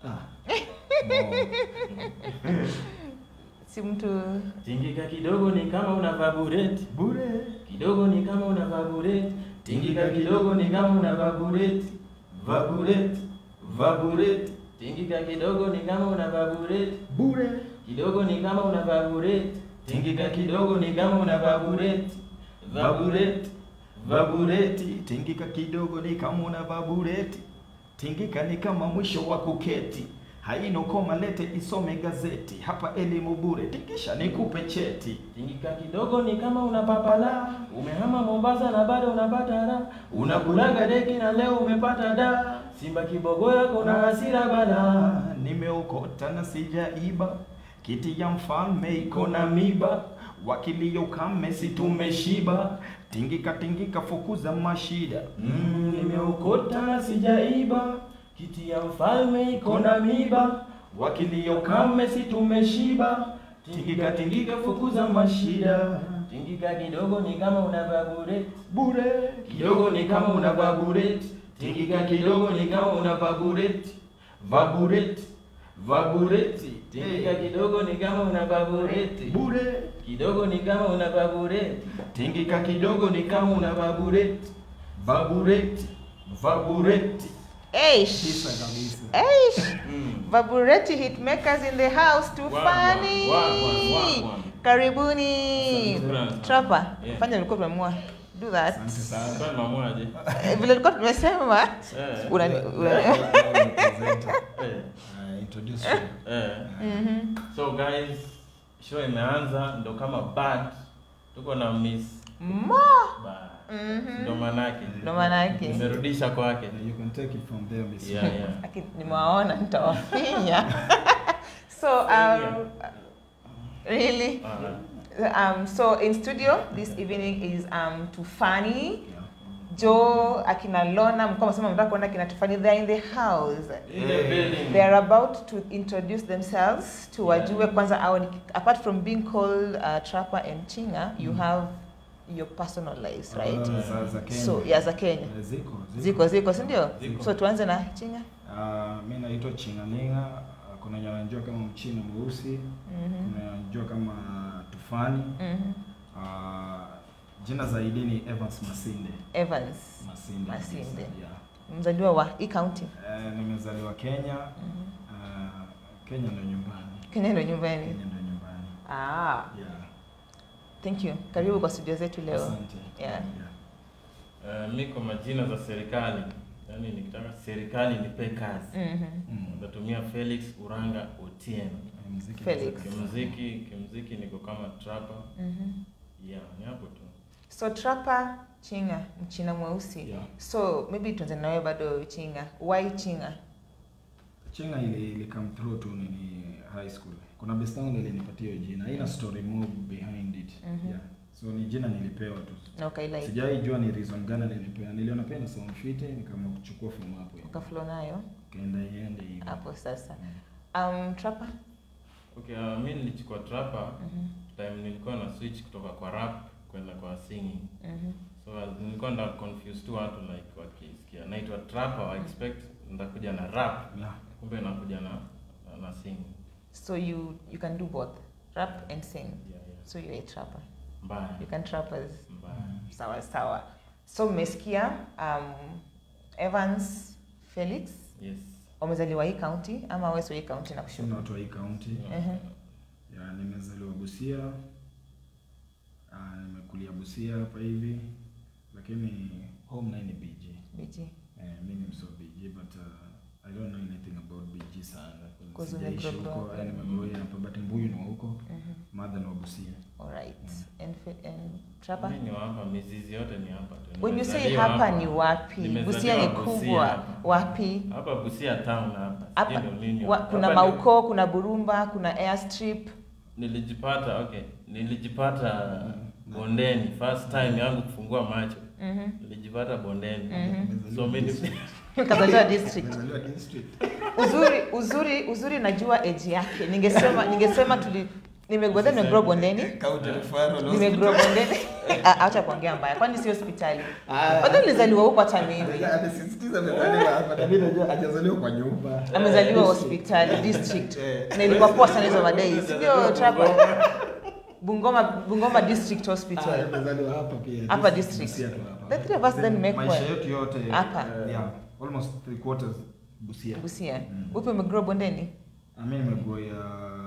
si mtu Tingika kidogo ni kama una vibrate bure, kidogo ni kama una vibrate. Tingika kidogo ni kama una vibrate, vibrate, vibrate. Tingika kidogo ni kama una vibrate bure kidogo ni kama una vibrate. Tingika kidogo ni kama una vibrate, vibrate, vibrate. tingika kidogo ni kama una vabureti tingika ni kama mwisho wa kuketi haina koma lete isome gazeti hapa elimu bure tingisha nikupe cheti Tingika kidogo ni kama una papala, umehama Mombasa na bado unapata raha, unakulaga deki na leo umepata da. Simba kibogo yako na hasira bala. Ah, nimeokota na sijaiba kiti ya mfalme iko na miba wakilio kame si tumeshiba tingika tingika fukuza mashida Mm, nimeokota na sijaiba, kiti ya mfalme iko na miba, wakilio kame si tumeshiba. Tingika tingika fukuza mashida, tingika kidogo ni kama una vibrate bure kidogo ni kama una vibrate, tingika kidogo ni kama una vibrate, vibrate, vibrate, tingika kidogo ni kama una vibrate, bure kidogo ni kama una vibrate, tingika kidogo ni kama una vabureti vabureti vabureti Eish. Tisa kabisa. Eish. Mm. Vabureti hitmakers in the house too Wagwan, funny. wagwan, wagwan. Karibuni. Asante. Trapper, Yeah. fanya ulikuwa tumeamua. Do that. Asante sana. Kwani mamwaje? Eh, Vile tulikuwa tumesema Eh, unani una- eh, Uh, introduce you. eh. Mhm. So guys, show imeanza ndo kama bad. Tuko na Miss Mo. Bad. Mhm. Ndo manake. Ndo manake. Nimerudisha kwake. You can take it from there, Miss. Yeah, yeah. Aki- nimewaona nitawafinya so um, really Uh, um, so in studio this evening is um, tufani Yeah. joe akina lona mkuwa masema mtaka kuona kina tufani they're in the house in the building. they are about to introduce themselves to wajue kwanza au apart from being called uh, trapper and chinga you have your personal lives right Uh, za- za Kenya. so ya za kenya Uh, Ziko, ziko ziko sindio Ziko. so tuanze na chinga Uh, mi naitwa Chinganinga. Uh, kuna wenye wanajua kama mchina mweusi, Mhm. kuna wenye wanajua kama tufani. Mhm. Uh, jina zaidi ni Evans Masinde. evans Masinde. Masinde. kabisa, Yeah. mzaliwa wa hii county Uh, nimezaliwa Kenya. Uh, Kenya ndo nyumbani. kenya ndo nyumbani Kenya ndo nyumbani. ah, Yeah. thank you karibu kwa studio zetu leo Asante. Yeah. Uh, mi kwa majina za serikali, yaani nikitaka serikali nipe kazi, Mhm. Mm. nitatumia Felix Uranga Otieno. Muziki Felix. mzuri. Kimuziki, kimuziki niko kama trapper. Mhm. Yeah, ni hapo tu. so trapa chinga mchina mweusi Yeah. so maybe tuanze nawe bado chinga why chinga Chinga ili, ili come through tu nini high school. Kuna best yangu ilinipatia hiyo jina. Haina story more behind it. Mhm. Yeah. So ni jina nilipewa tu. na ukailike Sijai jua ni reason gani nilipewa. Niliona pia na sound fit nikaamua kuchukua form hapo. hivi. ukaflow nayo Kaenda iende hivi. hapo sasa Mm. um, trapa Okay, uh, mi nilichukua trapper Mhm. time nilikuwa na switch kutoka kwa rap kwenda kwa singing. Mhm. So uh, nilikuwa na confuse tu watu like wakisikia naitwa trapper wa expect ndakuja na rap, Yeah. kumbe nakuja na na, na singing. so you you can do both rap and sing Yeah, yeah. so you're a trapper Mbaya. you can trappers Mbaya. sawa sawa so mmesikia um, evans felix Yes. wamezaliwa hii county ama wewe sio hii county na Sina kushuka watu wa hii county. Mhm. Ya, nimezaliwa Busia. Ah, nimekulia Busia hapa hivi. Lakini home naye ni BG. biji Eh, mi ni mso BG but uh, I don't know anything about BG sana. Cause Sijaishi umegrow huko, up. eh, nimegrow hapa but Mbuyu ni wa huko. Mhm. Mother ni wa Busia. alright and, fe- and trapper Mi ni wa hapa, mizizi yote ni hapa tu. when you say Nimezaliwa hapa ni wapi Nimezaliwa busia ni Busia kubwa hapa. wapi Hapa Busia town hapa. hapa Sijui ndo nini wa, hapa. kuna Hapa ni- mauko kuna burumba kuna airstrip Nilijipata okay, nilijipata bondeni first time yangu kufungua macho. Mhm. Nilijipata bondeni. Mhm. So mimi kazaliwa district Nimezaliwa district. uzuri uzuri uzuri najua age yake ningesema ningesema tuli nimegodha nimegrow bondeni County referral nimegrow bondeni Ah, acha kuongea mbaya kwani si hospitali Ah. Kwanza nilizaliwa huko hata mimi Amesisitiza amezaliwa hapa na mimi najua hajazaliwa kwa nyumba. amezaliwa hospitali district Eh. na ilikuwa poa sana hizo madai sio trapa bungoma bungoma district Ah, hospital amezaliwa hapa pia. Hapa Sisi- district. sisi tu hapa. the three of us then make maisha one yetu yote Hapa. yeah, almost three quarters Busia. busia Mm. upi umegrow bondeni Mimi nimekuwa ya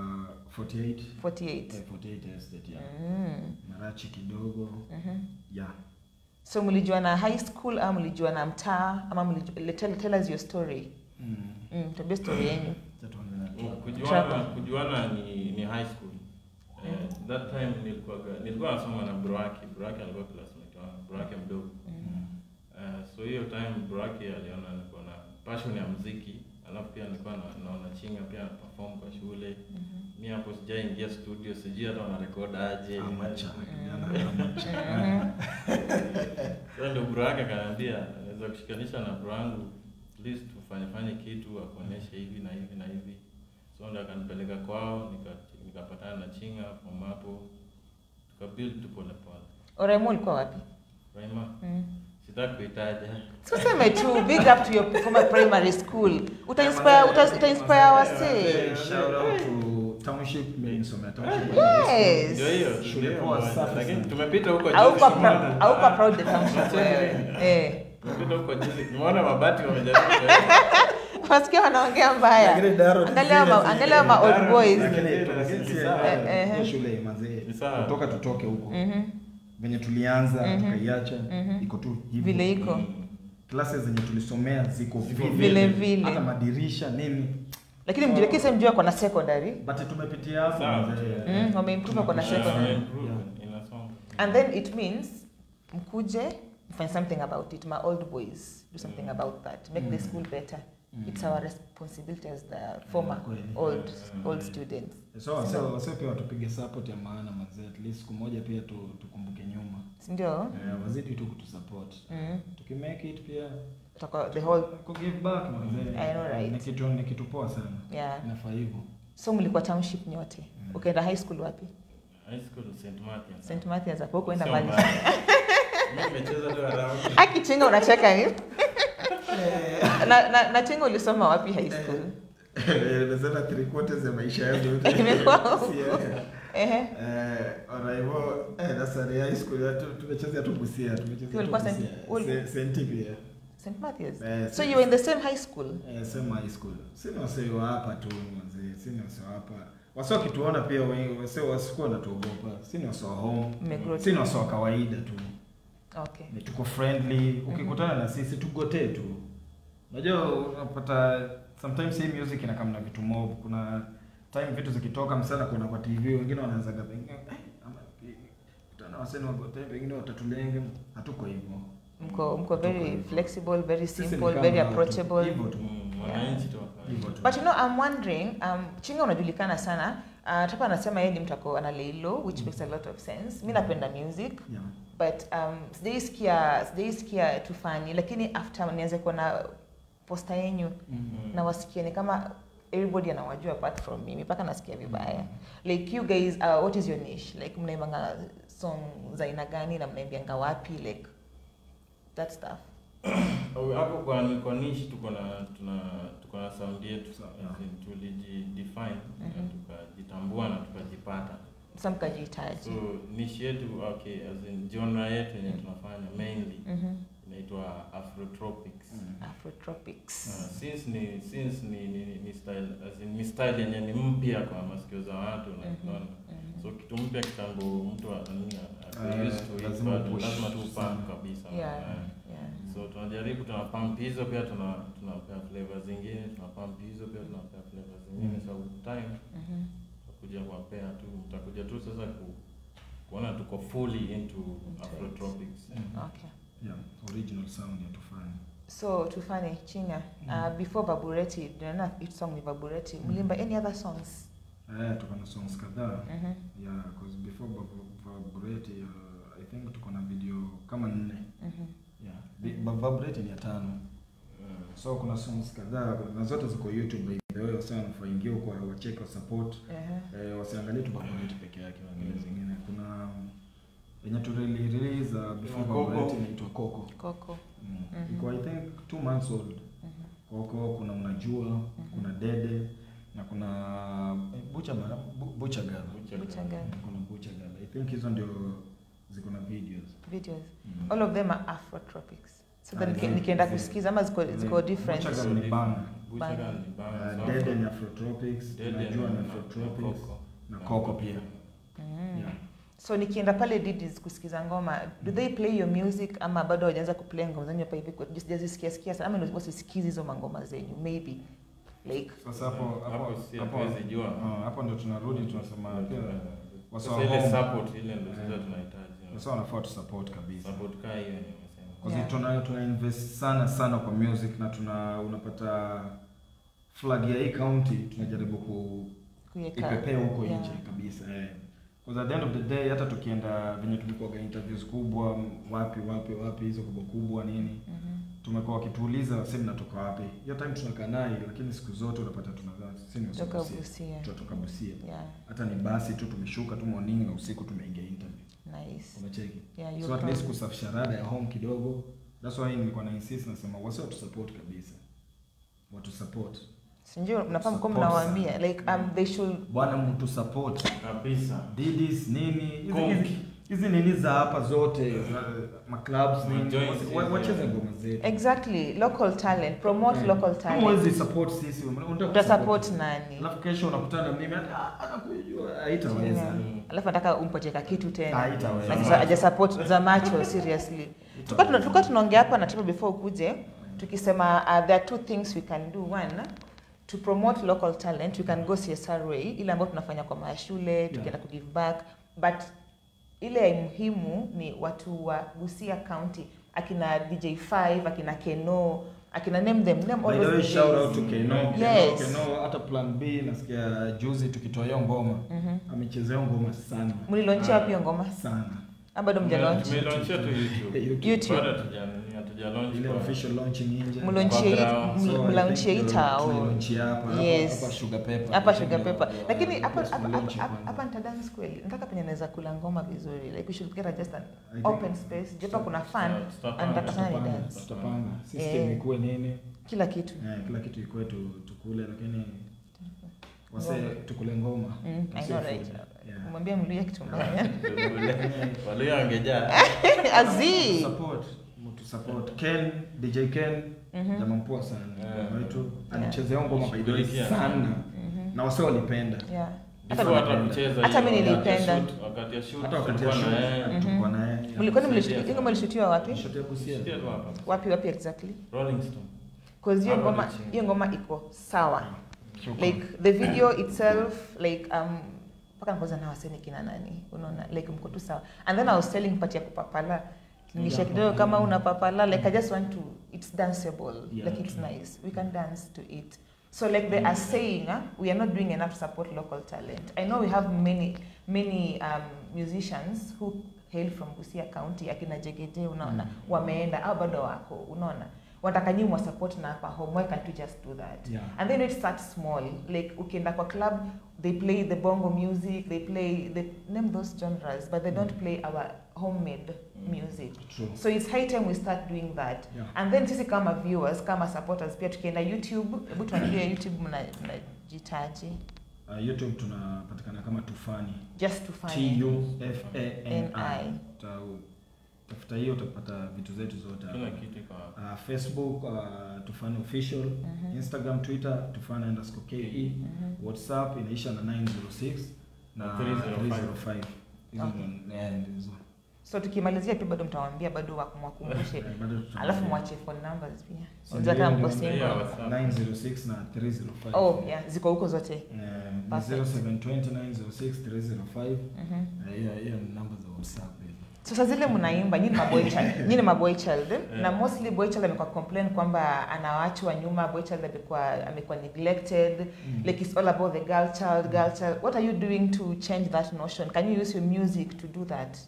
48 48 eh, 48 estate ya mm. Marachi kidogo mhm. yeah. so mlijuana high school ama mlijuana mtaa ama mlijua, tell, tell us your story Mm. mm, tuambie story yenyu Acha tuanze na- kujuana kujuana ni, ni high school eh, that time nilikuwa nilikuwa nasoma na Buraki Buraki alikuwa classmate wangu Buraki mdogo Eh, so hiyo time Buraki aliona niko na passion ya muziki alafu pia nilikuwa na, naona chinga pia na perform kwa shule mi hapo sijaingia studio sijui hata wanarekod aje Amateur, Mm. kijana amateur. Mhm. Sasa ndio bro yake akaniambia naweza kushikanisha na bro yangu at least tufanye fanye kitu akuonyeshe hivi na hivi na hivi. So ndio akanipeleka kwao nika- nikapatana na Chinga from hapo tukabuild tu pole pole. Oraimo ulikuwa wapi Raima mm. sitaki kuitaja. tuseme tu big up to your former primary school utainspire uta, utainspire wase Shout out to Township, mimi nisomea Township. Yes. Ndio hiyo Shule ndio poa, moja. safi Lakini sana. tumepita huko juzi. aupa tumeona- prou- aupa proud the township wewe eh Tumepita huko juzi. Nimeona mabati wamejaribu kuweka. wasikia wanaongea mbaya Lakini Daro ni angalia ma, serious. angalia ma old Daro- boys Lakini Lakini lakini si si- sawa. eh, Eh, eh. hiyo shule mazee. Ni sawa. Kutoka tutoke huko. Mhm. Venye tulianza Mhm. tukaiacha Mhm. iko tu hivyo. vile iko Mm. Classes zenye tulisomea ziko vile Vile vile. Hata madirisha nini. lakini mjiwekee sehemu mjua kwa secondary But tumepitia hapo Sawa. mazee. Mm, wameimprove kwa na Yeah, secondary. improve. Inasonga. and then it means mkuje mfanye something about it my old boys do something about that make the school better it's our responsibility as the former Kweli. old old students So wase wase pia watupige support ya maana mazee. At least siku moja pia tu, tukumbuke nyuma. sindio Eh, wazidi tu kutusupport. mm. Tukimake it pia Tutakuwa the whole ku give back mazee. I know, right. Ni kitu ni kitu poa sana. yeah Inafaa hivyo. so mlikuwa township nyote ukaenda high school wapi High school St. Martin. st mathias hapo kuenda Sio mbali mbali. Mimi nimecheza tu around. akichinga unacheka ni na, na, na chinga ulisoma wapi high school Nimesema three quarters ya maisha yangu yote. Imekuwa huko. Si, eh. ehe Eh, Oraibo, eh, nasari high school ya tu- tumechezea tu Busia, tumechezea tu Ulikuwa Saint- Busia. ul- Se- Saint pia. st mathias Eh, so Saint- you were in the same high school Eh, same high school. Sina wasee wa hapa tu mzee, sina wasee wa hapa. Wase wakituona pia wengi, wase wasikuwa wanatuogopa. Sina wasee wa home. Mmegrow Sina wase wa kawaida tu. okay Ni tuko friendly. Ukikutana na sisi tugotee tu. Unajua unapata sometimes hii music inakamna na vitu mob. Kuna time vitu zikitoka msana kuna kwa TV wengine wanaanza pengine eh ama kutana wasee na wagotee pengine watatulenge. Hatuko hivyo. mko mko very flexible very Sisi ni simple kama very watu. approachable Hivyo tu. Mm, wananchi tu wafanye. Hivyo tu. but you know i'm wondering um, chinga unajulikana sana uh, tapa anasema yeye ni mtu ako ana lay low which makes a lot of sense mi napenda music Yeah. but um, sijaisikia sijaisikia tufani lakini after nianze kuona posta yenyu Mhm. na wasikia ni kama everybody anawajua apart from mimi mpaka nasikia vibaya like you guys uh, what is your niche like mnaimbanga song za aina gani na mnaimbianga wapi like that stuff Au hapo kwa kwa niche tuko na tuna tuko na sound yetu Sawa. as in tulijidefine na Mhm. tukajitambua na tukajipata sa mkajihitaji so niche yetu okay as in genre yetu yenye tunafanya mainly Mhm. inaitwa afrotropics Mm. afrotropics Uh, since ni since ni ni, ni style as in ni style yenye ni mpya kwa masikio za watu na Mhm. unaona Mhm. so kitu mpya kitambo mtu anania Eh, used to it lazima but upush lazima tu sana. pump kabisa Yeah. Eh. Yeah. so tunajaribu tuna pump hizo pia tuna tunapea flavor zingine tuna pump hizo pia tunapea flavor zingine Mm. so with time Mhm. tutakuja kuwapea tu mtakuja tu sasa ku, kuona tuko fully into it. afrotropics Mm. Okay. Yeah, original sound ya tufani. so tufanye chinga uh, before babureti tunaona it song ni babureti mlimba any other songs Eh, tuko na songs kadhaa. Mhm. Yeah, cause before Babu- Vabureti uh, I think tuko na video kama nne. Mhm. Yeah. Bi- Ba- Vabureti ni ya tano. Mm. So kuna songs kadhaa na zote ziko YouTube by the way, wasa wanafaa ingia huko wacheke wa support. Ehe. Eh, wasiangalie tu Vabureti peke yake, waangalie zingine. Kuna yenye tu really release uh, before Coco. Baba yetu inaitwa Coco. Coco. Mm. Mhm. Iko I think two months old. Mhm. Coco, kuna unajua, kuna Dede na kuna eh, Bucha Mara, Bu- Bucha Girl. Bucha Girl. Kuna Bucha Girl. I think hizo ndio ziko na videos. Videos. Mm. All of them are Afrotropics. So Ah, then niki- yeah. nikienda Yeah. kusikiza ama ziko ziko different. Bucha Girl ni bana. Buchaga ni bana. Uh, Dede ni Afrotropics, Dede unajua na- ni na- Afrotropics na Coco. na Coco pia. Mm. Yeah. So nikienda pale Didis kusikiza ngoma, do they play your music ama bado hawajaanza kuplay ngoma zenyu hapa hivi kwa- just sijazisikia sikia sana ama ndio wasisikizi hizo mangoma zenyu maybe like Sasa hapo hapo Hapo si hapo hatuwezi jua. ah, hapo ndo tunarudi tunasema pia Sasa wasa ile home. support ile ndio sasa Eh. tunahitaji. wasa wanafaa tu support kabisa. Support kaa hiyo nimesema. Kwa Yeah. sababu tuna tuna invest sana sana kwa music na tuna unapata flag ya hii county tunajaribu ku kuiweka ipepea huko yeah. nje kabisa eh. Because at the end of the day hata tukienda venye tumekuwa interviews kubwa m- wapi wapi wapi hizo kubwa kubwa nini Mhm. tumekuwa wakituuliza sisi mnatoka wapi hiyo time tunakaa naye lakini siku zote unapata tunakaa sisi ni Toka Busia Busia. tunatoka Busia Yeah, hata ni basi tu tumeshuka tu morning na usiku tumeingia interview nice. umecheki Yeah, so you're at least proud. kusafisha rada ya home kidogo that's why nilikuwa na insist nasema wasi watu support kabisa watu support Sinjua mnafahamu kwa Support mnawaambia sana. like um, they should bwana mtu support Kabisa. didis nini hizi- Konki. hizi- hizi nini za hapa zote za maclubs nini Majoints wa- hizi, wacheze yeah. ngoma zetu exactly local talent promote Eh. local Kama talent huwezi support sisi unataka utasupport kusupport. nani alafu kesho unakutana na mimi hata anakujua haitaweza Yeah. Mm. alafu nataka umpatie ka kitu tena haitaweza Na sasa aja support za macho seriously tulikuwa tuna- tulikuwa tunaongea hapa na timu before ukuje tukisema uh, there are two things we can do one to promote local talent we can go CSR way ile ambayo tunafanya kwa mashule tukienda ku give back but ile ya muhimu ni watu wa Busia County akina DJ5 akina Keno akina name them name By all the way, those shout DJs. out to Keno. Yes. Keno, Keno, hata plan B nasikia juzi tukitoa hiyo ngoma Mhm. amechezea hiyo ngoma sana mlilaunchia wapi hiyo ngoma sana Ah, bado mjalaunch Tumelaunchia tu YouTube. YouTube. YouTube. Bado hatuja- hatuja launch ile kwa- official launching nje mlaunchie Kwa ground. hii- So, I mlaunchie hii think tao tulilaunchia hapa hapa- Yes. hapa sugar pepper hapa sugar pepper Yeah, lakini yeah, hapa yes, hapa- tulilaunch hapa- kwanza. hapa nitadance kweli nataka penye naweza kula ngoma vizuri like we should get a just an I think- open space jepa kuna fun Tuta- tutapanga. anataka sana ni tutapanga dance tutapanga Eh. system ikuwe nini kila kitu Eh, kila kitu ikuwe tu, tukule lakini wase Ngoma. tukule ngoma Mm, I Wase know food. right Yeah. kumwambia mluya kitu mbaya Walio wangejaa. azi support mtu support Ken DJ Ken Mhm. jamaa mpoa sana Yeah. wetu alichezea ngoma by the way Shughulikia. sana Mhm. na wase walipenda yeah Before hata kucheza Hata hiyo, mimi wakati ya nilipenda. shoot- wakati ya shoot, hata wakati ya tulikuwa show na yeye. Mhm. tulikuwa na yeye mlikuwa ni Kusaidia mlishuti- sana. mlishutiwa wapi Shot ya Busia. Sikia tu hapa. wapi wapi exactly Rolling Stone. cause hiyo Hapa ngoma ni chini. hiyo ngoma iko sawa Shukrani. like the video itself like um mpaka nikoza na waseni kina nani unaona like mko tu sawa and then i was telling part ya kupapala nisha kidogo kama una papala like i just want to it's danceable Yeah, like it's true. nice we can dance to it so like they are saying uh, we are not doing enough to support local talent i know we have many many um, musicians who hail from Busia County akina Jegede unaona Mm. wameenda au bado wako unaona wanataka nyinyi mwa support na hapa home why can't you just do that Yeah. and then it starts small like ukienda kwa club they play the bongo music they play they name those genres but they don't play our homemade music True. so it's high time we start doing that Yeah. and then sisi kama viewers kama supporters pia tukienda youtube hebu tuambie youtube mna- mnajitaji Uh, YouTube tunapatikana kama Tufani. just to find T U F A N N I. I. Uta- Tafuta hiyo utapata vitu zetu zote Kila hapa. kitu iko hapa. Uh, Facebook uh, Tufani official, Mhm. Instagram, Twitter Tufani underscore KE, Mhm. WhatsApp inaisha na 906 na Na 305. 305. Hizo Okay. ndo- yeah, ndizo. so tukimalizia pia bado mtawaambia bado wakumwakumbushe Eh, bado tutakuwa- alafu mwache phone numbers pia So unajua kama ndio mko ndio- single Yeah, WhatsApp. 906 na 305. oh yeah ziko huko zote Eh, ni Perfect. 0720 906 305. Mhm. Eh, hiyo hiyo ni namba za WhatsApp hizo. sasa zile mnaimba nyinyi ni maboy child nyinyi ni maboy child eh? na mostly boy child amekuwa complain kwamba anawachwa nyuma boy child amekuwa amekuwa neglected Mm. like it's all about the girl child girl child what are you doing to change that notion can you use your music to do that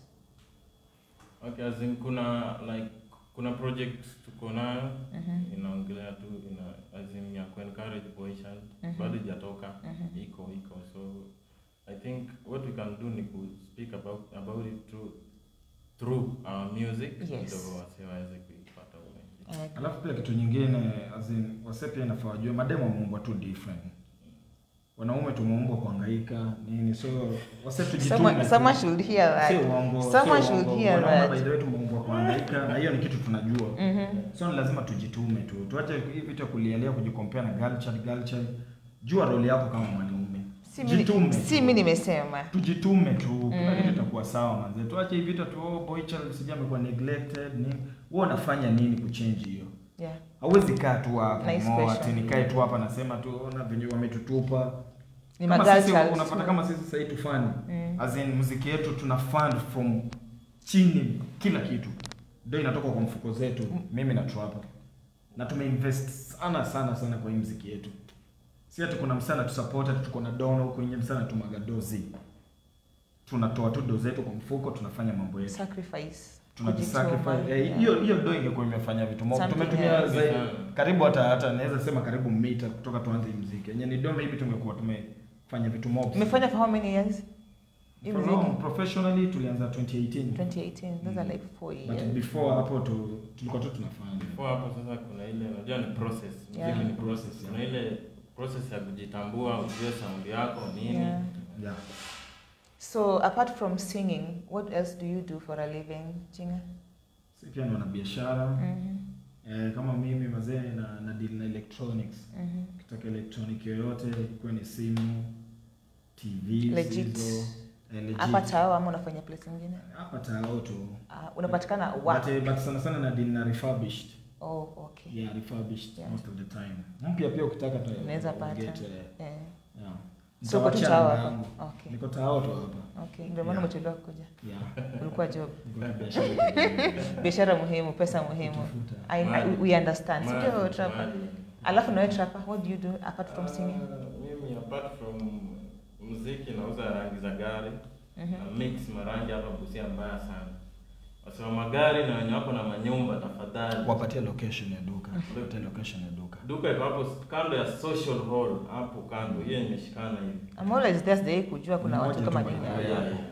Okay, as in kuna like kuna project tuko nayo Mhm. inaongelea tu ina as in ya kuencourage boy child Mhm. bado ijatoka Mhm. iko iko so i think what we can do ni ku speak about about it through through our music Yes. ndio wase waweze kuipata wengi. Eh, Alafu pia kitu nyingine as in, wase pia inafaa wajue mademo wameumbwa tu different. Wanaume tumeumbwa kuhangaika nini, so wase tujitume. someone, tu. someone should hear Sio that. uongo. sio Someone should uongo. hear Wanaume that. by the way tumeumbwa kuhangaika na hiyo ni kitu tunajua. Mhm. So ni lazima tujitume tu. Tuache hii vitu ya kulialia kujikompea na girl child girl child. Jua role yako kama mwanaume. Si mimi- Jitume. si tu. mimi nimesema tujitume tu kila Mm. kitu itakuwa sawa manze tuache hivi vitu tu oh, boy child sija amekuwa neglected ni wewe unafanya nini kuchange hiyo yeah. hauwezi kaa tu hapa Nice mo question. ati nikae tu hapa nasema tu ona venye wametutupa ni kama magirl sisi child unapata tu. kama sisi sasa hivi tufani Mm. as in muziki yetu tuna fund from chini kila kitu ndio inatoka kwa mfuko zetu mimi na Trapper na tumeinvest sana sana sana kwa hii muziki yetu si ati kuna msana tu support ati tuko na dono huko nje msana tumaga dozi tunatoa tu dozi zetu kwa mfuko tunafanya mambo yetu sacrifice tunajisacrifice Kujituma. eh, Yeah. hiyo hiyo ndo ingekuwa imefanya vitu mob Something tumetumia else. zaidi Yeah. karibu hata hata naweza sema karibu mita kutoka tuanze hii muziki yenye ni dome hivi tumekuwa tumefanya vitu mob umefanya for how many years Hii For muziki? long, professionally tulianza 2018 2018 those are like four but years before hapo tu tulikuwa tu tunafanya Before hapo sasa kuna ile unajua ni process. Yeah. Muziki ni process. Kuna ile process ya kujitambua, ujue sound yako nini. yeah. yeah. so apart from singing what else do you do for a living chinga si pia ni wanabiashara Mhm, eh, kama mimi mazee na, na deal na electronics mhm. ukitaka electronic yoyote ikuwe ni simu tv Legit. hizo, eh, legit. hapa tao ama unafanya place ingine hapa tao tu Ah, unapatikana wa but, eh, but sana sana na deal na refurbished oh okay yeah refurbished Yeah. most of the time mpya pia ukitaka tu Unaweza pata. get, eh, eh. yeah. so uko tu Nitawachia tao namba hapa yangu. okay niko tao tu hapa okay ndio maana Yeah. umechelewa kuja yeah ulikuwa job niko na biashara biashara muhimu pesa muhimu Kutafuta. I, I, we understand Mali, sio trapa mali. alafu nawe trapa what do you do apart from singing Ah, mimi apart from muziki nauza rangi za gari Mhm. na mix marangi hapa Busia mbaya sana. Wasema magari na wenye wako na manyumba tafadhali. wapatie location ya duka wapatie location ya duka Duka iko hapo kando ya social hall hapo kando. Hiyo imeshikana hivi. I'm always there sijai kujua kuna Mmoja watu tu kama by nini the way. Yeah, yeah, yeah.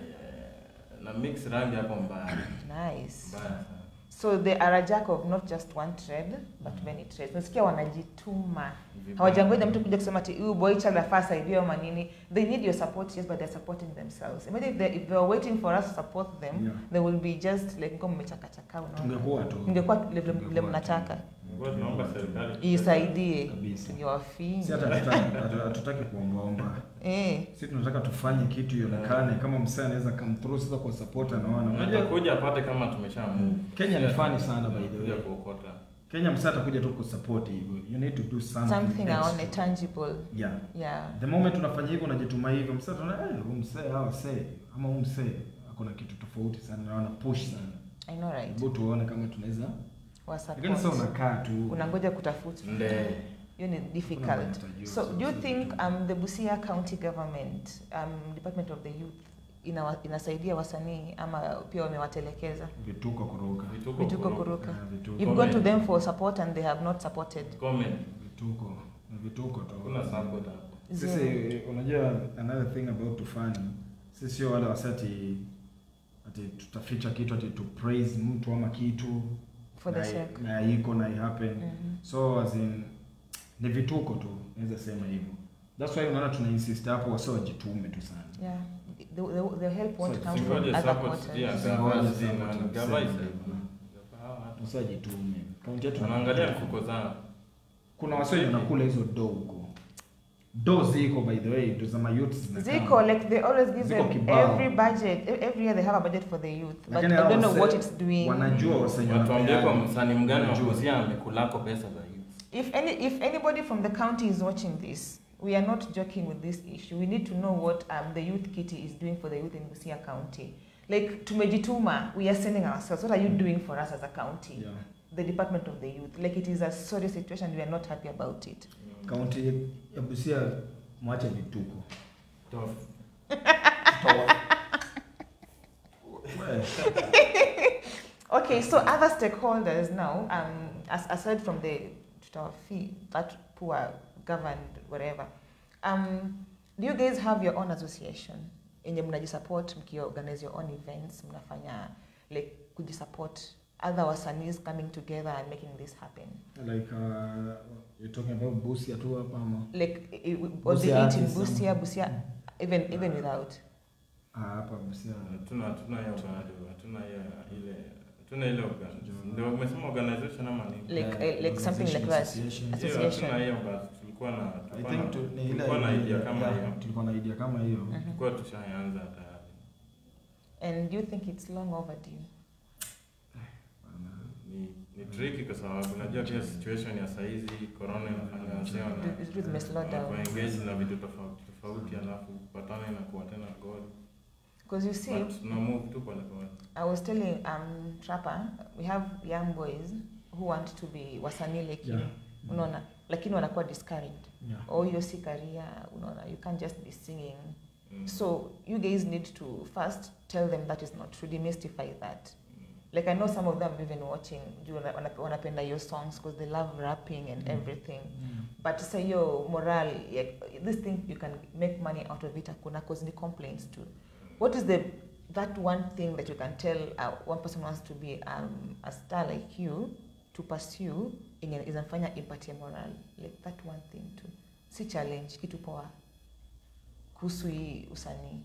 Na mix rangi hapo mbaya. nice Mbaya sana. so they are a jack of not just one trade but many trades nasikia wanajituma Vibaya. hawajangoja mtu kuja kusema ati huyu boy child afaa saidiwe ama nini they need your support yes but they're supporting themselves imagine if they, if they were waiting for us to support them Yeah. they will be just like ngoma mmechakachaka unaona tungekuwa tu mngekuwa vile vile Tungekuwa mnataka tu. Ngoja tunaomba serikali. isaidie Kabisa. niwafinyi si hata hatutaki- hatu- hatutaki kuombaomba eh si tunataka tufanye kitu ionekane kama msee anaweza come through sasa kwa support anaona Unajua unajua kuja apate kama tumesha move. Kenya ni funny sana by the Kuja way kuokota. Kenya msee atakuja tu kusupport hivyo you need to do something, something aone extra. tangible yeah yeah the moment unafanya hivyo unajituma hivyo msee anaona eh huyu msee hawa msee ama huyu msee akona kitu tofauti sana na wana push sana i know right hebu tuone kama tunaweza wa lakini sasa support unakaa tu unangoja kutafutwa Nde. hiyo ni Hakuna difficult mwenye atajua, so so do you sisi think tu- um, the busia county government um, department of the youth ina, inasaidia wasanii ama pia wamewatelekeza vituko kuruka Vituko vituko kuruka. kuruka Ah, vituko you've gone to Comment. them for support and they have not supported Comment. vituko ni vituko tu Hakuna support hapo. sisi Zero. unajua another thing about tufani sisi sio wale wasati ati tutaficha kitu ati to praise mtu ama kitu for the na, sake na iko na ihappen Mhm. so as in ni vituko tu naweza sema hivyo that's why unaona tuna insist hapo wasi wajitume tu sana yeah the, the, the help won't So, come from Singoje other support quarters pia. Singoje Gava support, zima, tuseme gava hivyo. zima. Gava hawa watu. wasi wajitume kaunti yetu Wanaangalia mfuko zao. kuna wasi wenye wanakula hizo do huko do ziko by the way ndo za mayouth zinakaa. Ziko like they always give Ziko them kibao. every budget e- every year they have a budget for the youth but Lakini I hao don't know wase- what it's doing wanajua wasenye Watuambie kwa wanapeana. msanii mgani wa Wanajua. Busia amekulako pesa za youth. if any if anybody from the county is watching this we are not joking with this issue we need to know what um, the youth kitty is doing for the youth in busia county like tumejituma we are sending ourselves what are you doing for us as a county Yeah. the department of the youth like it is a sorry situation we are not happy about it kaunti ya busia mwache vituko Tough. We, okay so other stakeholders now um as, aside from the fee that poor governed whatever um do you guys have your own association yenye mnajisupport mkiorganize your own events mnafanya like kujisupport other wasanis coming together and making this happen like uh, you're talking about Busia tu hapa ama like i- i- was Busia the it in artists, busia um, busia even even without ah, hapa Busia Hatuna hatuna hiyo bado, hatuna hiyo ile hatuna ile organ- ndio umesema organization ama nini? like Yeah, uh, like something like that association. Hiyo association. hatuna hiyo but tulikuwa na I tulikuwa think na- tu, ni ile tulikuwa na idea kama yeah, hiyo. tulikuwa na idea kama hiyo Mhm. Tulikuwa tushaanza tayari. and do you think it's long overdue Ni ni tricky kwa sababu unajua pia situation ya saizi corona inafanya wasee wana Vitu- vitu zimeslow down. wanakuwa engaged na vitu tofauti tofauti alafu kupatana inakuwa tena goal. because you see But tuna move tu pole pole. I was telling um Trapper, we have young boys who want to be wasanii like you. Yeah. Unaona? Lakini wanakuwa discouraged. Yeah. Oh, hiyo si career, unaona. You can't just be singing. Mm. So you guys need to first tell them that is not true. Demystify that. Mm. Like I know some of them even watching juu wana- wana- wanapenda your songs because they love rapping and Mm. everything. Mm. But say your moral, yeah, this thing you can make money out of it hakuna cause ni complaints too. What is the that one thing that you can tell uh, one person wants to be um, a star like you to pursue yenye inamfanya impatie moral like that one thing too si challenge kitu poa kuhusu hii usanii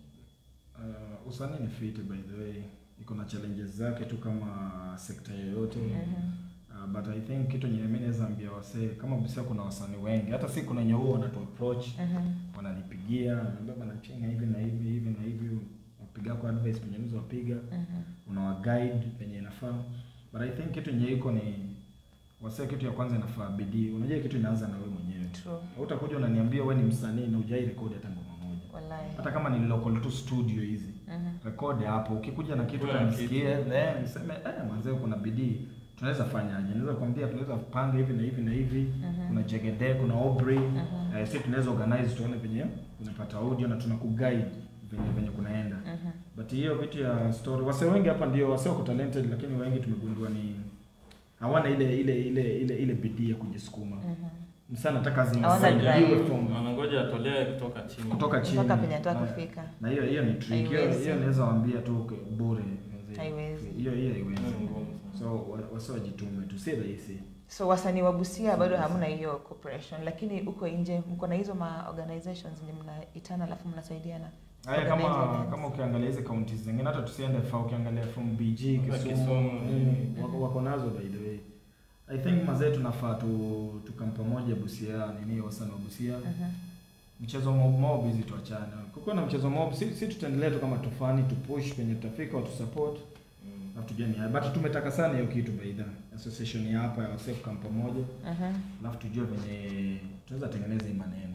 Uh, usanii ni fit by the way iko na challenges zake tu kama sekta yoyote Mhm. uh, but i think kitu yenye mimi naweza ambia wasee kama Busia kuna wasanii wengi hata si kuna wenye huo wanatu approach Mhm. wananipigia wananiambia bana chenga hivi na hivi hivi na hivi wapiga kwa advice penye nizo wapiga Mhm. unawa guide penye inafaa but i think kitu yenye iko ni wasee kitu ya kwanza inafaa bidii unajua kitu inaanza na wewe mwenyewe True. utakuja unaniambia wewe ni msanii na hujai rekodi hata ngoma moja Wallahi. hata kama ni local tu studio hizi Mhm. rekodi hapo ukikuja na kitu Kuna kanisikie eh niseme eh mwanzee kuna bidii tunaweza fanyaje naweza kwambia tunaweza panga hivi na hivi na hivi Mhm. kuna jegede kuna Aubrey Mhm. eh, sisi tunaweza organize tuone penye unapata audio na tunakuguide venye venye kunaenda Mhm. but hiyo vitu ya story wase wengi hapa ndio wase wako talented lakini wengi tumegundua ni hawana ile ile ile ile ile bidii ya kujisukuma Mhm. msana nataka Hawana drive. zinasaidiwe from Wanangoja atolee kutoka chini. kutoka chini mpaka penye nataka Na- kufika na hiyo hiyo ni trick hiyo Haiwezi. hiyo naweza waambia tu okay, bure Haiwezi. hiyo hiyo haiwezi Ni ngumu sana. so wa- wasi wajitume tu si rahisi so wasanii wa busia bado hamna hiyo cooperation lakini huko nje mko na hizo ma organizations zenye mnaitana alafu mnasaidiana haya kama Organize events. kama ukiangalia hizi kaunti zingine hata tusiende fa ukiangalia from BG Hata Kisumu Kisumu, nini, mm. wako, wako nazo by the way I think mazee tunafaa tu tukam pamoja Busia nini wasanii wa Busia Mhm. mchezo mob mob hizi tuachane kukiwa na mchezo mob si, si tutaendelea tu kama tufani tu push penye tutafika watu support Mm. na tujue ni haya. but tumetaka sana hiyo kitu by the association ya hapa ya wasee kukam pamoja Mhm. alafu tujue venye tunaweza tengeneza hii maneno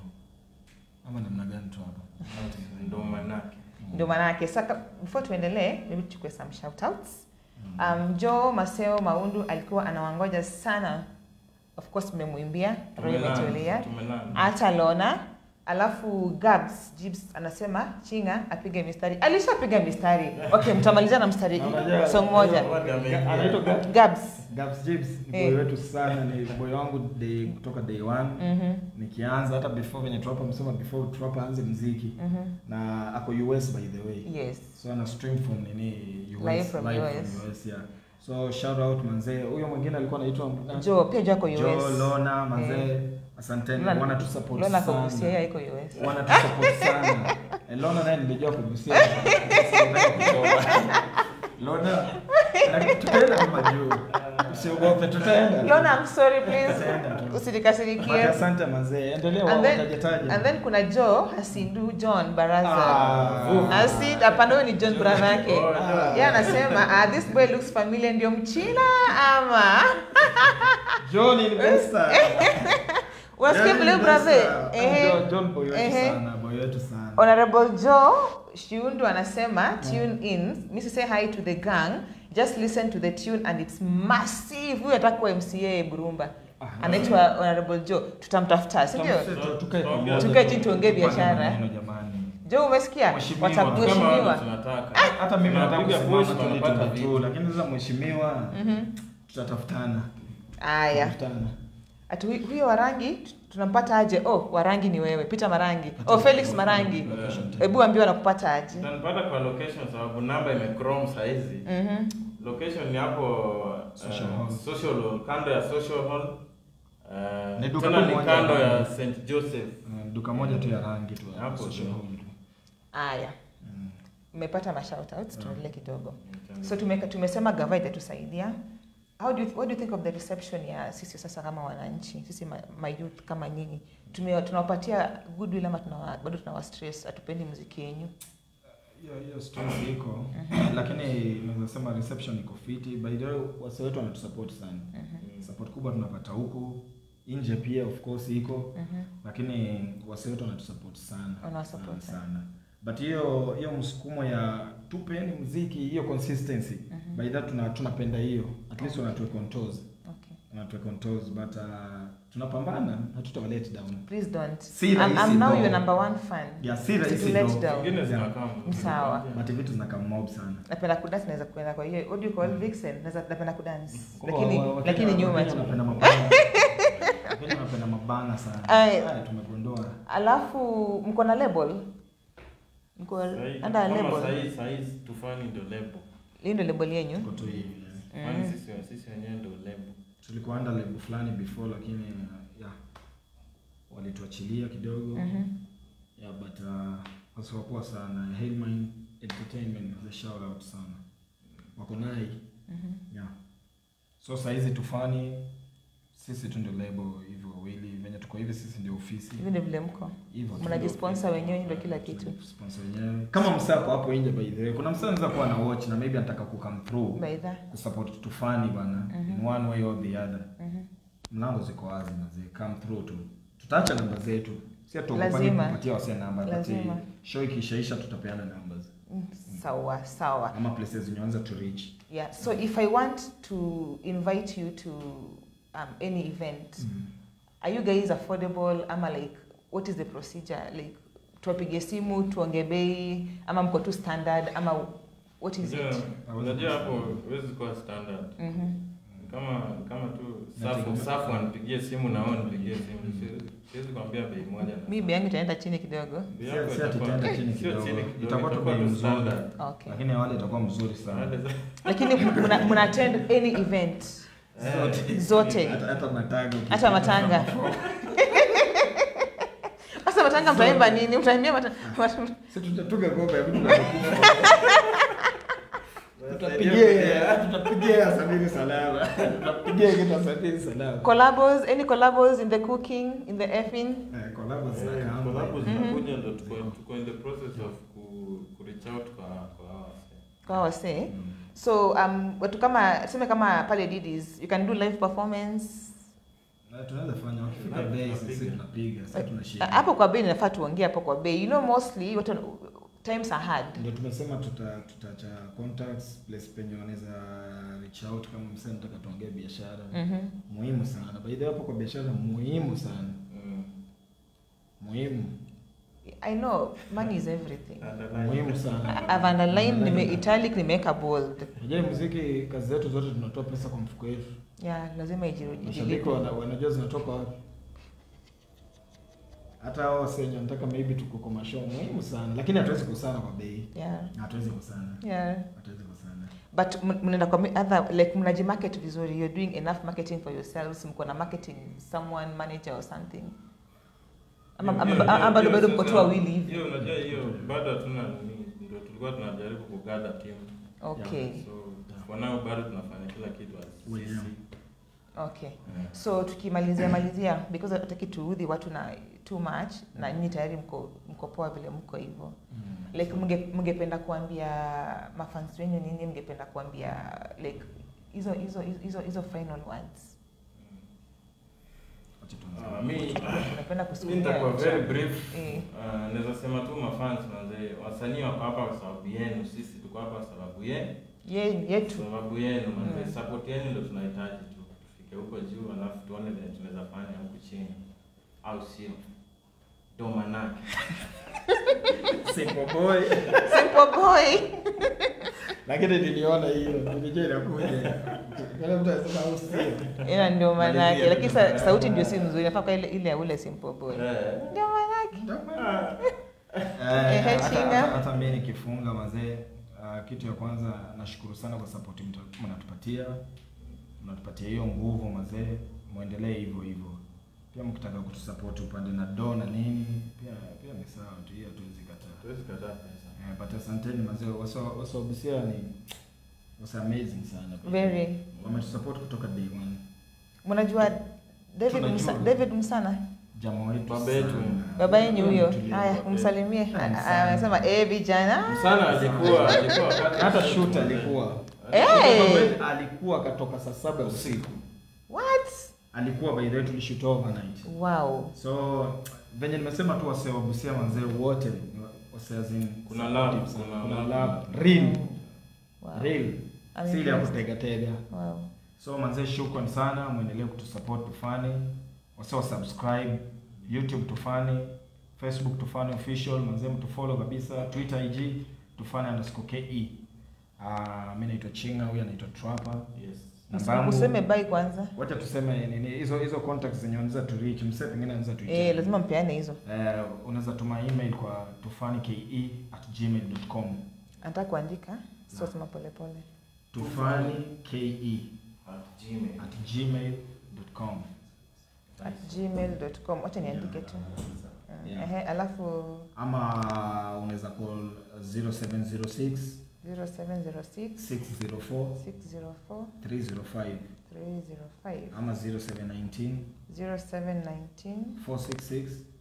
ama namna gani tu hapa Ndo manake. ndio maanake sasa before tuendelee maybe tuchukue some shoutouts um, jo maseo maundu alikuwa anawangoja sana of course mmemwimbia roho Tumelala, imetulia tumelala. hata lona alafu gabs jibs anasema chinga apige mistari alishapiga mistari okay mtamaliza na mstari Unajua- song moja Ga- anaitwa Ga- gabs Gabs Jibs ni Eh. boy wetu sana, ni boy wangu day, kutoka day one Mhm, nikianza hata before venye Trap amesema before Trap aanze mziki mhm. na ako US by the way yes so ana stream from nini US Live from US. US yeah so shout out manzee huyo mwingine alikuwa anaitwa jo pia jo ako Joe us Lona manzee asanteni Lona- wana tu support lona sana kogusia yeye iko us wana tu support sana Eh, Lona naye nilijua kugusia Lona lakini tutaenda kama juu usiogope tutaenda lona i'm sorry please Tutaenda tu. But usinikasirikie asante mazee endelea And then- watajataja and then kuna jo hasindu john baraza Ah. asid hapana huyo ni john brother yake Oh, yeah. yeye anasema ah, this boy looks familiar ndio mchina ama John Investor unasikia John vile Investor. brother ehe John- John boy wetu Ehe. sana boy wetu sana honorable joe shiundu anasema tune in misi say hi to the gang just listen to the tune and it's massive huyu atakuwa mca burumba Ah, anaitwa honorable joe tutamtafuta si ndio Tutamse- tukae pamoja. Tukae chini tuongee Tupande biashara. maneno jamani joe umesikia Mheshimiwa, Kama wale watakuheshimiwa tunataka. hata mimi nataka Tunapiga kusimama push, tu tunapata nitumbe tu vitu. lakini sasa mheshimiwa Mhm. tutatafutana aya Tutatafutana. ati hu- huyo warangi tu- tunampata aje oh warangi ni wewe peter marangi oh felix marangi Eh. hebu ambiwa nakupata aje Utanipata kwa location sababu namba imechrome saizi. Mhm. Location ni hapo Social eh, Hall. social hall, kando ya social hall. Eh, Ni duka tena ni moja kando ya- ya St Joseph. Uh, duka moja tu ya rangi tu hapo Hapo social tu. hall tu. Aya, Mm. mmepata mashoutouts, Yeah. tuendelee kidogo. Mm. So tumeka, tumesema gava itatusaidia. How do you, what do you think of the reception ya sisi sasa kama wananchi, sisi ma, ma youth kama nyinyi? Tume, tunawapatia goodwill ama tunawa, bado tunawa stress, hatupendi muziki yenyu? hiyo hiyo stress iko lakini naweza sema reception iko fiti by the way wase wetu wanatusupport sana Mhm, support kubwa tunapata huku nje pia of course iko mhm. lakini wase wetu wanatusupport sana Wanawasupport sana, sana but hiyo hiyo msukumo ya tupeni muziki hiyo consistency Mhm. by that tuna, tunapenda hiyo at least wanatuweka on toes Okay. wanatuweka on toes but uh, tunapambana hatutawa let down Please don't. Si I'm, rahisi I'm now though. your number one fan. yeah si rahisi To let though. down. Zingine Yeah. zinakaa Sawa. but vitu zinakaa mob sana Napenda kudance, naweza kuenda kwa hiyo what do you call vixen? Naweza napenda kudance. Kwa- Lakini wa- wa- lakini Wakenya- nyuma Wakenya tu. wanapenda mabana. Wakenya wanapenda mabana sana Ay. Haya, tumegundua Alafu mko na label? Mko Sahi- under kama label? sahi- sahi tufani ndo lebo. Hii ndio label yenyu? tuko tu hivi yeah. Kwani Mm. sisi sisi wenyewe ndo lebo. tulikuwa under label fulani before lakini uh, yeah walituachilia kidogo Mhm. yeah but uh, wasiwapoa sana Hailmine Entertainment the shout out sana wako nai Mhm. yeah so saizi tufani sisi tu ndio label hivyo wawili venye tuko hivi sisi ndio ofisi Hivi ndio vile mko. hivyo tu. Mnajisponsor wenyewe ndio kila kitu. Sponsor wenyewe kama msako hapo nje by the way kuna msako anaweza kuwa na watch na maybe anataka ku come through Baidha. kusupport tufani bana Mhm. in one way or the other Mhm. mlango ziko wazi na zi come through tu tutaacha namba zetu si atuogopa Lazima. kupatia wase namba but Lazima. eh, show ikishaisha tutapeana numbers Mm, Sawa, sawa. ama places zenye wanza to reach Yeah. So if I want to invite you to um, any event, are you guys affordable ama like what is the procedure like tuwapige simu tuonge bei ama mko tu standard ama what is Unajua- it Unajua hapo huwezi kuwa standard. Mhm. Kama kama tu safu Nategemea. safu anipigie simu na wewe nipigie simu. Siwezi- Siwezi kuambia bei moja. na- mi bei yangu itaenda chini kidogo Bei Si- yako si ati itakuwa- itaenda chini sio kidogo. chini kidogo, Itakuwa tu itakuwa bei tu mzuri. standard. okay lakini wale itakuwa mzuri sana Wale za- lakini mna mna attend any event Eh, zote hata hata matanga hata matanga sasa matanga mtaimba nini mtaimbia mata- mata- si tutatuga ngoma ya vitu vya kukufa. tutapigia tutapigia sabini salama tutapigia kitu sabini salama collabos any collabos in the cooking in the effing eh collabs eh, zinakaa collabs Mhm. zinakuja ndo tuko tuko in the process of ku ku reach out kwa kwa hawa wase. kwa wase so um, watu kama tuseme kama pale didis you can do live performance na tunaweza fanya wakifika Live bei tunapiga. sisi tunapiga sisi tunashika hapo kwa bei inafaa tuongee hapo kwa bei you know mostly watu times are hard ndio tumesema tuta tutacha contacts place penye wanaweza reach out kama msee nataka tuongee biashara mhm muhimu sana by the way hapo kwa biashara muhimu sana Mm. muhimu i know money is everything Underline. muhimu sana i've underlined nime italic nimeweka bold Unajua muziki kazi zetu zote tunatoa pesa kwa mfuko yetu yeah lazima mashabiki ijilipe wana, wanajua zinatoka wapi hata hao wasenye wanataka maybe tuko kwa mashow muhimu sana lakini hatuwezi kusana kwa bei yeah hatuwezi kusana yeah hatuwezi kusana but m- mnaenda kwa mi- other like mnajimarket vizuri you're doing enough marketing for yourselves mko na marketing someone manager or something ama Hiyo- ama- hiyo- ama bado hiyo bado mko tu sasa- wawili hivi Hiyo unajua hiyo bado hatuna nini, ndio tulikuwa tunajaribu kugada timu. okay So for now bado tunafanya kila kitu as Wenyewe. sisi. okay Yeah. so tukimalizia malizia because hataki tuudhi watu na too much na nyinyi tayari mko mko poa vile mko hivyo like mnge- mngependa kuambia mafans wenyu nini mngependa kuambia like hizo hizo hizo hizo final words Wacha tuanze. Ah, mi unapenda mi kusikia nitakuwa very brief. Eh. Ah, naweza sema tu mafans manze, wasanii wako hapa kwa sababu yenu, sisi tuko hapa kwa sababu yenu. ye yetu sababu yenu manze, Mm. support yenu ndio tunahitaji tu tufike huko juu, alafu tuone vile tunaweza fanya huku chini, au sio? Ndo manake Simple boy simple boy lakini niliona hiyo nilijua inakuja kila mtu anasema au sio ila ndio maana yake Malizia. lakini sa, sauti ndio si nzuri nafaa kwa ile ile ya ule simple boy eh, ndio maana yake Eh, Ehe, hata- Chinga. hata- hata mi nikifunga mazee uh, Uh, kitu ya kwanza nashukuru sana kwa support mta- mnatupatia, mnatupatia hiyo nguvu mazee, muendelee hivyo hivyo. Pia mkitaka kutusupport upande na do na nini, pia pia ni sawa tu, hiyo hatuwezi kataa. Tuwezi kataa pesa. Eh, but asanteni mazee, wasa wasa Busia ni wasa amazing sana. pia. Very. Wametusupport kutoka day one. mnajua David Tunajua. Msa, David Msana Jamaa wetu Baba yetu. sana. baba yenyu huyo Mtulia. haya umsalimie Ah, Ah, Msana. ah, anasema eh vijana Sana alikuwa alikuwa wakati Hata shoot alikuwa. Eh. Alikuwa akatoka saa saba usiku. what Alikuwa by the way tulishoot overnight. wow So venye nimesema tu wasee wa Busia manzee wote ni wa- wasee as in Kuna love, supportive sana. kuna kuna love. love real wow real I'm si ile ya impressed. kutega tega. wow So manzee, shukran sana, mwendelee kutusupport tufani, wasee wa subscribe YouTube tufani, Facebook tufani official, manzee mtufollow kabisa, Twitter IG tufani underscore ke. Ah, mimi naitwa Chinga, huyu anaitwa Trapper. Yes. Namba yangu- useme bye kwanza Wacha tuseme nini hizo hizo contacts zenye unaweza tu reach, msee pengine anaweza tu eh lazima mpeane hizo Eh, unaweza tuma email kwa tufanike at gmail.com anataka kuandika sio sema pole pole tufanike At Gmail. at gmail.com at gmail.com wacha niandike tu Yeah. ehe alafu ama unaweza call 0706 0706 604 604 305 305 ama 0719 0719 466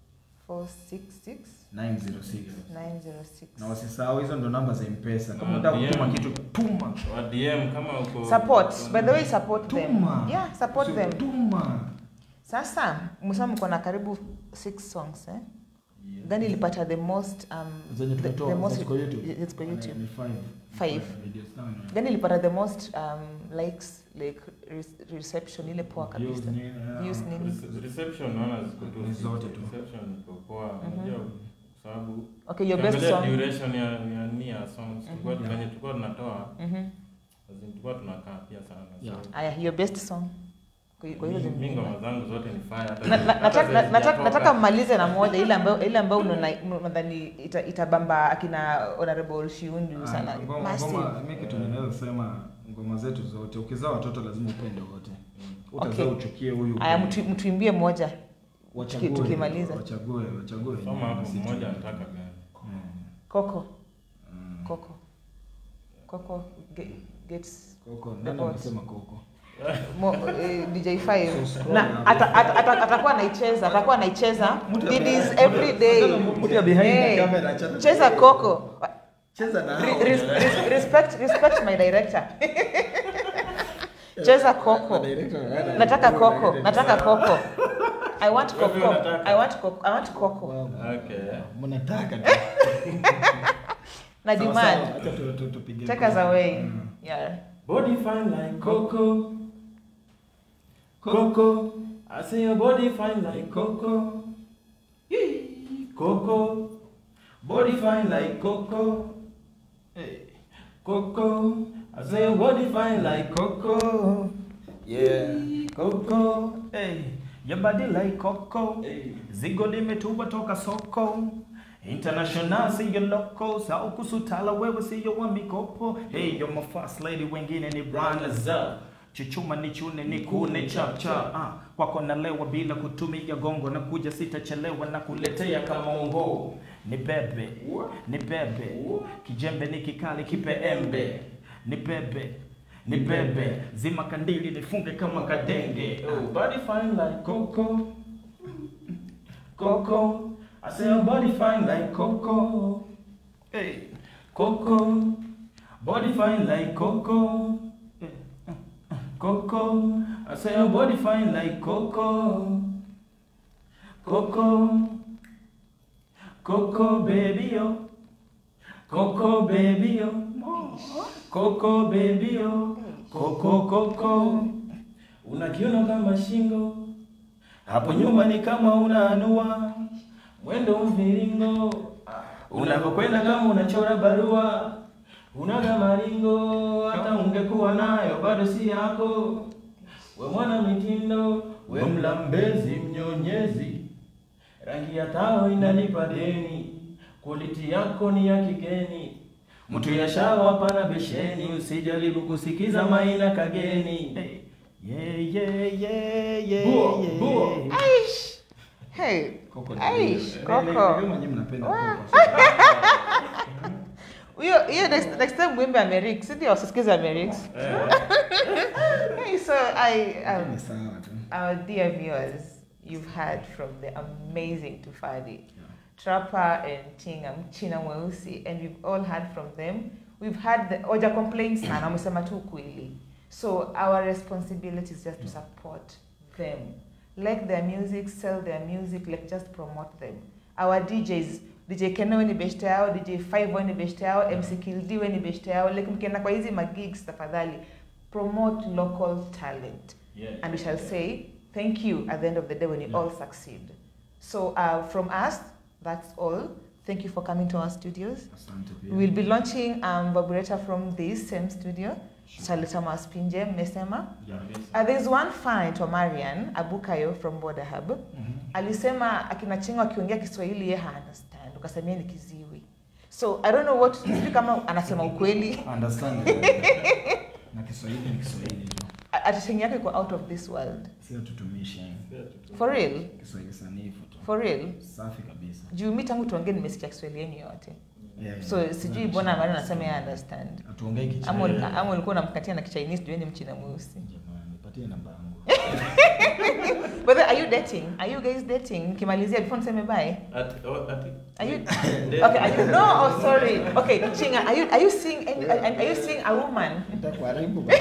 466 906 906 na wasisahau hizo ndo namba za mpesa kama Na unataka DM. kutuma kitu tuma Wa DM kama uko support by the way support them tuma yeah support Sio them tuma sasa msema mko na karibu six songs eh Yeah. gani ilipata the most um zenye the, tumetoa the most ziko YouTube it's kwa youtube Ni five. Five. videos tano. gani ilipata the most um likes like re- reception ile poa kabisa Views ni, yeah. Views nini Rece- Reception naona ziko tu Ni zote tu. Reception iko poa. Mhm. Unajua kwa sababu okay your best ukiangalia song duration ya ya ni ya songs tulikuwa Mhm. venye tulikuwa tunatoa mhm as in tulikuwa tunakaa pia sana. Yeah. So, aya your best song kwa kwa hizo mi- mi zingine ngoma zangu zote ni fire hata Na- na- hata nataka- zenye na- nataka zijatoka. nataka mmalize na moja ile ambayo ile ambayo unaona- unadhani ita- itabamba akina honorable Shiundu Ah, sana ngoma- Massive. ngoma- mi kitu ninaweza sema ngoma zetu zote ukizaa watoto lazima upende wote utazaa Okay. uchukie huyu aya upende. mtu- mtuimbie moja Wachague, tuki- tukimaliza. wachague wachague Soma hapo Basi tu- mmoja anataka gani. Mm. koko Mm. koko koko ge- gets Koko, The nani Pot. amesema koko mo, eh, DJ5 So scroll na hapo. ata- ata- ata- atakuwa anaicheza atakuwa anaicheza Didis every day Mtu ya behind the Hey, camera, cheza- cheza koko cheza na Re- hao. res- res- respect respect my director cheza koko nataka koko nataka koko i want Wewe koko unataka? i want koko i want koko Okay. mnataka tu. na Sawa, demand sawa, acha tu- tu- tupige take us koko. away Mm. yeah Body fine like Coco. Coco. I say your body fine like Coco. Yee. Coco. Body fine like Coco. Hey. Coco. I say your body fine like Coco. Yeah. Coco. Hey, your body like coco. Hey. Zigo limetuba toka soko. International siyo loco. Sao kusutala wewe siyo wa mikopo. Hey, you're my first lady wengine ni runners up. Chuchuma ni chune ni kune chap chap. Ah, kwako nalewa bila kutumia gongo na kuja sitachelewa na kuletea kama ungo. Ni bebe, ni bebe. Kijembe ni kikali kipe embe. Ni bebe, ni bebe. Zima kandili nifunge kama kadenge. Oh, body fine like Coco. Coco. I say your body fine like Coco. Hey. Coco. Body fine like Coco. Coco. I say your body fine like Coco. Coco. Coco baby yo. Coco baby yo. Coco baby yo. Coco Coco. Unakiona kama shingo. Hapo nyuma ni kama unaanua. Mwendo mviringo. Unapokwenda kama unachora barua. Unaga maringo hata ungekuwa nayo bado si yako. We mwana mitindo, we mlambezi mnyonyezi. Rangi ya tao inalipa deni. Quality yako ni ya kigeni. mtu ya shawa hapana besheni usijaribu kusikiza maina kageni hey. Yeah, yeah, yeah, yeah, Buo, yeah. buo. Aish. Hey. Koko ni Aish, wewe. Koko. Wewe mwenyewe mnapenda Wa- koko. Hiyo hiyo next, next time mwimbe Amerix, si ndio? Usisikize Amerix. Hey, so I um, Ni sawa tu. our dear viewers, you've heard from the amazing Tufadi, Yeah. Trapper and Chinga Mchina Mweusi, and we've all heard from them. We've had the Oja complaints na wamesema tu kweli. So our responsibility is just to support them. Like their music, sell their music, like just promote them. Our DJs, DJ Keno ni beshte yao, DJ Five ni beshte yao, MC Kildi ni beshte yao. Like mkienda kwa hizi magigs tafadhali promote local talent Yeah. and we shall say thank you at the end of the day when you Yeah. all succeed. So uh, from us, that's all. Thank you for coming to our studios. Asante pia. We will be launching um, Vibrator from this same studio. Tutaleta maspinje mmesema. Yeah. Uh, there's one fan anaitwa Marian Abukayo from Border Hub. Mhm. Alisema akina Chinga akiongea Kiswahili yeye ha understand. Ukasemia ni kiziwi. So I don't know what sijui kama anasema ukweli. Understand. Na Kiswahili ni Kiswahili tu. Atisheng yake iko out of this world. Sio tutumishi. For real? Kiswahili sanifu tu. For real? Safi kabisa. juu mi tangu tuongee nimesikia kiswahili yenu yote Yeah, so yeah. sijui mbona mara nasema ya understand Hatuongei kichina. ama uli- ama ulikuwa unamkatia na kichinese juu yeye ni mchina mweusi Jamani, nipatie namba yangu. but then, are you dating are you guys dating nikimalizia before niseme bye Ati- oh, ati- Are you- Nde- okay are you no oh sorry okay chinga are you are you seeing any, are, are you seeing a woman Nitakuharibu bana.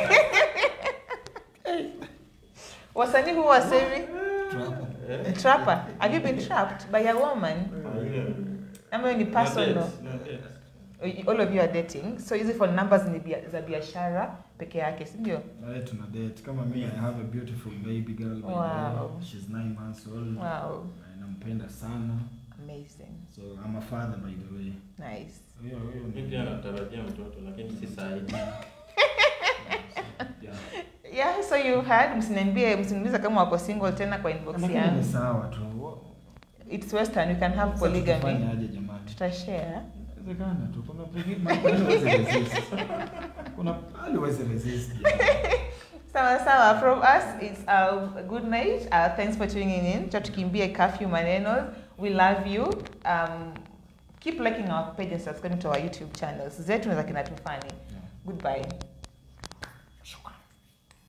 wasanii huwa wasemi Trapper. Eh? trapper have you been trapped by a woman ama hiyo ni personal No dates, no dates. all of you are dating so hizi phone numbers ni bia, za biashara peke yake si ndio Na wewe tuna date. Kama me, I have a beautiful baby girl. by Wow. now. She's nine months old. wow Na Nampenda sana. amazing So I'm a father by the way. nice Huyo huyo Mi pia natarajia mtoto lakini si sahihi. Yeah. yeah so you heard msiniambie msiniulize kama wako single tena kwa inbox Lakini ni yangu sawa tu. it's western we can have Sasa tutafanya polygamy aje jamani? tutashare Inawezekana tu. Kuna pengine mahali huwezi resist. Kuna hali huwezi resist. sawa sawa from us it's a good night uh, thanks for tuning in cha tukimbie curfew maneno we love you um, keep liking our page and subscribing to our youtube channels zetu na za kina tufani Yeah. goodbye